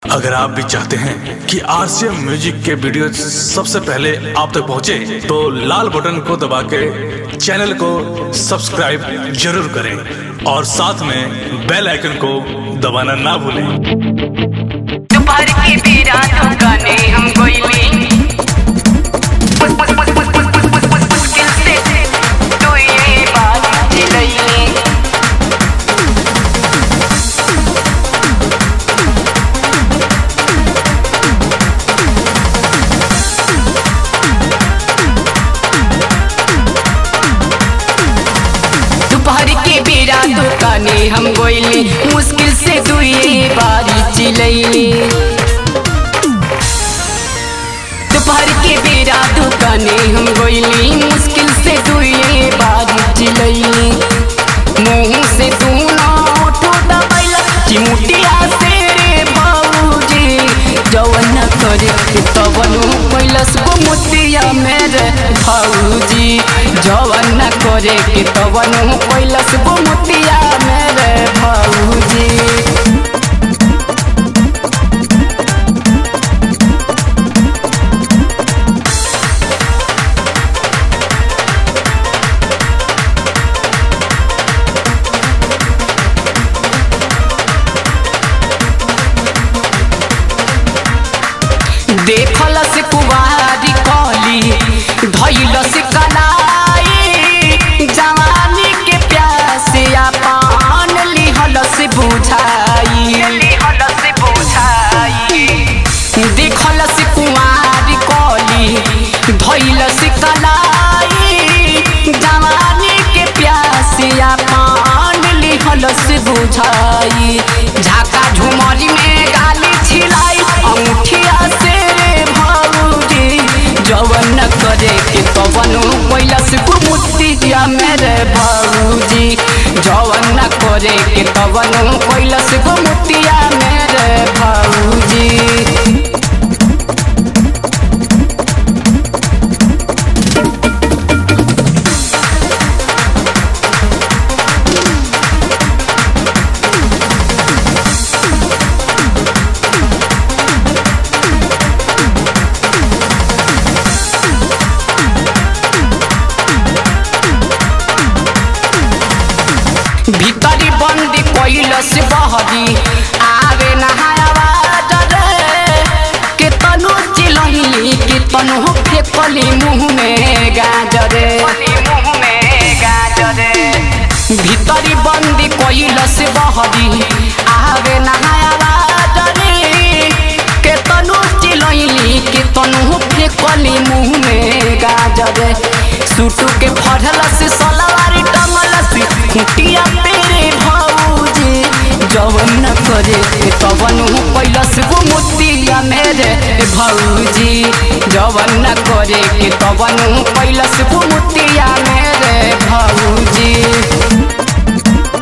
अगर आप भी चाहते हैं कि आरसीएम म्यूजिक के वीडियो सबसे पहले आप तक पहुंचे, तो लाल बटन को दबा के चैनल को सब्सक्राइब जरूर करें और साथ में बेल आइकन को दबाना ना भूलें दोपहर की बेरा दुकाने हम कोयली मुश्किल से तो ये बात चिलैली दोपहर के बेरा दुकाने हम गोइली मुश्किल से दुए बारी चिलैली दोपहर के बेरा दुकाने हम गोइली मुश्किल से दुए बारी चिलैली मुंह से तू ना उठो दबैला चिमुटिया से रे बाबूजी जवन करे तवन कैलस गो मुतिया मेरे भाऊजी जवन करे के तवन कैलस गो मुतिया मेरे भाऊजी देखल से कुवारी कली धैल से कलाई जवानी के प्यास पान लिहल से बुझाई लिहल से बुझाई देखल से कुवारी कली धैल से कलाई जवानी के प्यास पान लिहल से बुझाई झाका झुमरी में गाली छिलाई अंगूठिया से रे भाऊजी जवन करे के तवन कैलस गुमुतिया मेरे भाऊजी जवन करे के तवन कैलस गुमुतिया मेरे भाऊजी भीतरी बंदी कैलस बहरी आवे नहावा रे के तनु चिलही के तनु फेकली मुंह में गाजरे मुंह में गाजरे भीतरी बंदी कैलस बहरी आवे नहावा रे के तनु चिलही के तनु फेकली मुंह में गाजरे सुटू के फड़ल से सलवारी टंगल से खुटिया पेरे भौजी जवन न करे तवन कैलस गो मुतिया मेरे भौजी जवन न करे के तवन कैलस गो मुतिया मेरे भौजी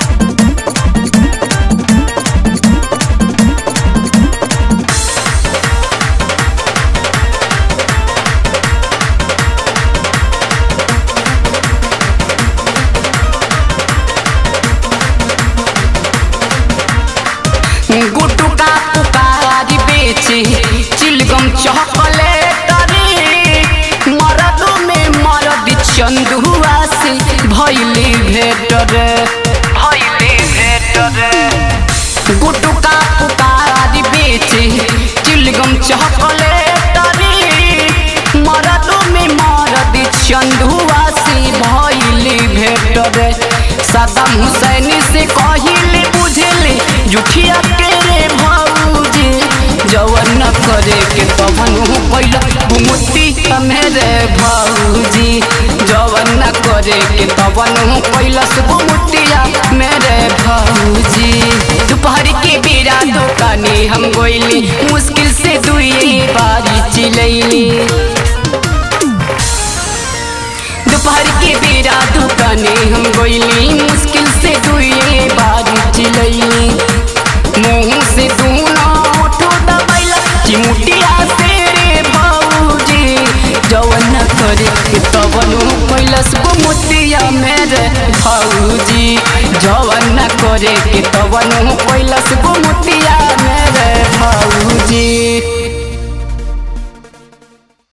गुटू का पुकारी बेची चिलगम चॉकलेट रे मरद में मरद चंदुआ से भैली भेट रे भैली भेट रे गुटू का पुकारी बेची चिलगम चॉकलेट रे मरद में मरद चंदुआ से भैली भेट रे सदम हुसैन से कहिली बुझली जुठिया के रे भौजी जवन न करे के तवन पहिला गुमुती मेरे भौजी जवन न करे के तवन पहिला गुमुतिया मेरे भौजी दोपहर के बेरा दुकाने हम गोइली मुश्किल से दुई बारी चिलैली दोपहर के बेरा दुकाने हम गोइली मुश्किल से दुए बारी चिलैली मुंह से तू ना उठो दबैला चिमुटिया से रे भाऊजी जवन करे के तवन कैलस गुमुतिया मेरे भाऊजी जवन करे के तवन कैलस गुमुतिया मेरे भाऊ